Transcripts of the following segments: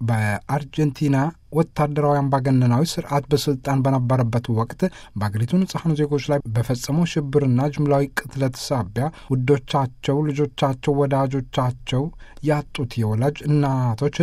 በአርጀንቲና ወታደራዊ አምባገነናዊ ስርዓት በስልጣን በነበረበት ወቅት በአገሪቱ ንጹሐን ዜጎች ላይ በፈጸመው ሽብርና ጅምላዊ ቅትለት ሳቢያ ውዶቻቸው፣ ልጆቻቸው፣ ወዳጆቻቸው ያጡት የወላጅ እናቶች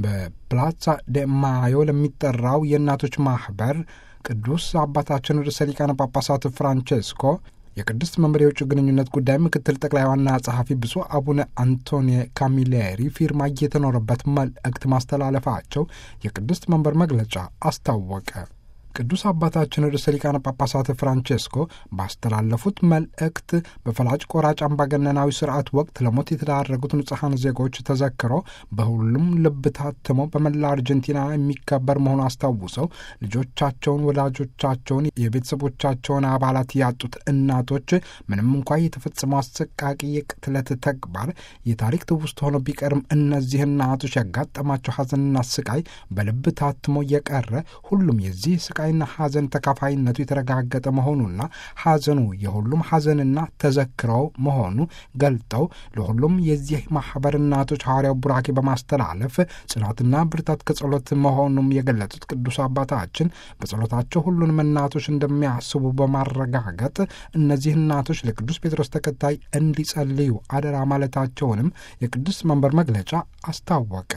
በፕላዛ ደ ማዮ ለሚጠራው የእናቶች ማህበር ቅዱስ አባታችን ርዕሰ ሊቃነ ጳጳሳት ፍራንቼስኮ የቅድስት መንበር የውጭ ግንኙነት ጉዳይ ምክትል ጠቅላይ ዋና ጸሐፊ ብፁዕ አቡነ አንቶኒ ካሚሌሪ ፊርማ እየተኖረበት መልእክት ማስተላለፋቸው የቅድስት መንበር መግለጫ አስታወቀ። ቅዱስ አባታችን ርዕሰ ሊቃነ ጳጳሳት ፍራንቼስኮ ባስተላለፉት መልእክት በፈላጭ ቆራጭ አምባገነናዊ ስርዓት ወቅት ለሞት የተዳረጉት ንጹሐን ዜጎች ተዘክረው በሁሉም ልብ ታትመው በመላ አርጀንቲና የሚከበር መሆኑ አስታውሰው ልጆቻቸውን፣ ወላጆቻቸውን፣ የቤተሰቦቻቸውን አባላት ያጡት እናቶች ምንም እንኳ የተፈጸመው አሰቃቂ የቅትለት ተግባር የታሪክ ትውስት ሆኖ ቢቀርም እነዚህ እናቶች ያጋጠማቸው ሐዘንና ስቃይ በልብ ታትሞ የቀረ ሁሉም የዚህ ስቃይ ና ሐዘን ተካፋይነቱ የተረጋገጠ መሆኑና ሐዘኑ የሁሉም ሐዘንና ተዘክረው መሆኑ ገልጠው ለሁሉም የዚህ ማኅበር እናቶች ሐዋርያው ቡራኬ በማስተላለፍ ጽናትና ብርታት ከጸሎት መሆኑም የገለጹት ቅዱስ አባታችን በጸሎታቸው ሁሉንም እናቶች እንደሚያስቡ በማረጋገጥ እነዚህ እናቶች ለቅዱስ ጴጥሮስ ተከታይ እንዲጸልዩ አደራ ማለታቸውንም የቅዱስ መንበር መግለጫ አስታወቀ።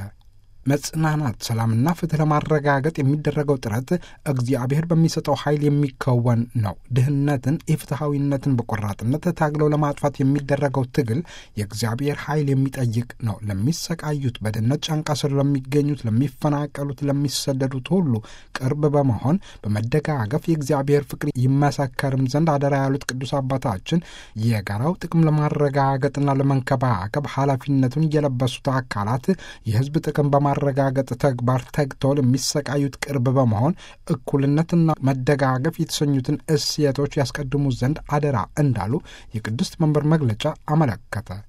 መጽናናት፣ ሰላምና ፍትህ ለማረጋገጥ የሚደረገው ጥረት እግዚአብሔር በሚሰጠው ኃይል የሚከወን ነው። ድህነትን፣ ኢፍትሐዊነትን በቆራጥነት ታግለው ለማጥፋት የሚደረገው ትግል የእግዚአብሔር ኃይል የሚጠይቅ ነው። ለሚሰቃዩት፣ በድህነት ጫንቃ ስር ለሚገኙት፣ ለሚፈናቀሉት፣ ለሚሰደዱት ሁሉ ቅርብ በመሆን በመደጋገፍ የእግዚአብሔር ፍቅር ይመሰከርም ዘንድ አደራ ያሉት ቅዱስ አባታችን የጋራው ጥቅም ለማረጋገጥና ለመንከባከብ ኃላፊነቱን የለበሱት አካላት የህዝብ ጥቅም በማ ማረጋገጥ ተግባር ተግተው ለሚሰቃዩት ቅርብ በመሆን እኩልነትና መደጋገፍ የተሰኙትን እሴቶች ያስቀድሙ ዘንድ አደራ እንዳሉ የቅድስት መንበር መግለጫ አመለከተ።